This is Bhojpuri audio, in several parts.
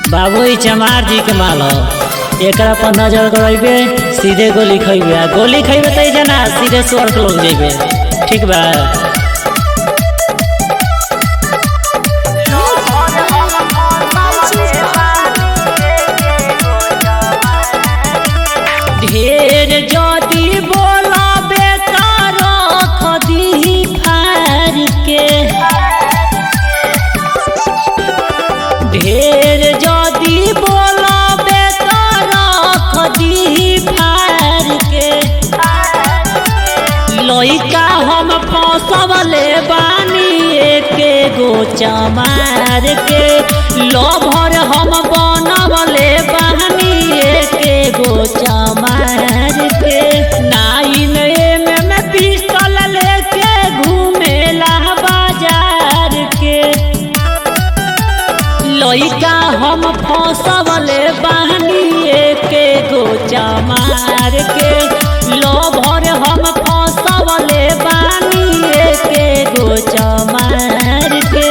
बाबू ई चमार जी के माल ह एकरा पर नजर गड़ेबे सीधे गोली खइबे आ गोली खइबे त जना सीधे स्वर्ग लोग जेबे ठीक बा ढेर जदी बोलाबे त रख दीही फार के ढेर जदी बोलाबे त रख दीही फार के लइका हम फसवले बानी एके गो चमार के लभर हम बनवले बानी एके गो चमार के नाइन एम में पिस्तल लेके घूमेला बाजार के लइका हम फसवले बानी एके गो चमार के लभर हम फसवले बानी एके गो चमार के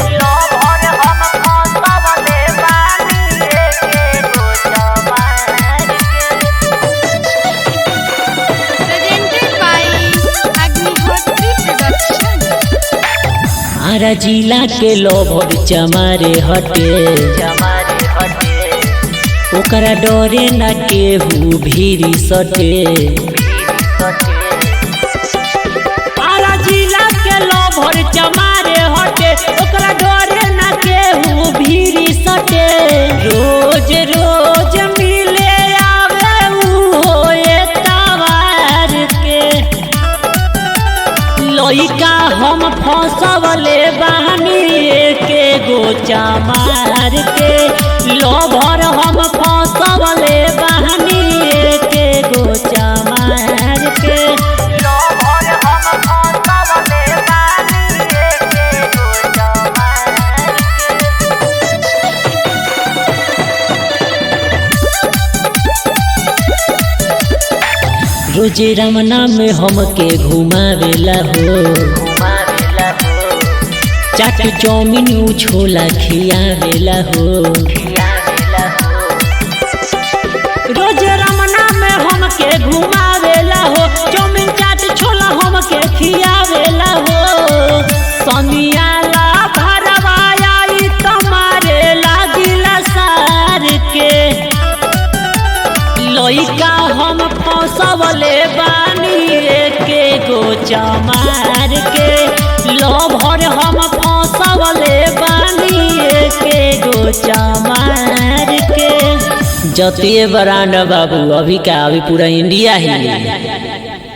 presented by Agnihotri Production. Ara जिला के लभर चमारे हटे ओकरा डरे न केहू भीरी सटे आरा जिला के लभर चमारे हटे ओकरा डरे न केहू भीरी सटे रोज रोज मिले आवे उ एतवार के लइका हम फसवले बानी एके गो चमार के लभर हम फसवले बानी एके गो चमार के रोजे रमना में हमके घुमावेला हो चाट चौमिन उ छोला खियावेला हो रोज रमना में हमके घुमावेला हो चौमिन चाट छोला हमके खियावेला हो सनियाला भरवाया ई तुम्हारे लागिला सार के लइका हम फसवले बानी एके गो चमार के लभर हम फसवले बानी एके गो चमार के जतिए बरांड बाबू अभी का अभी पूरा इंडिया ही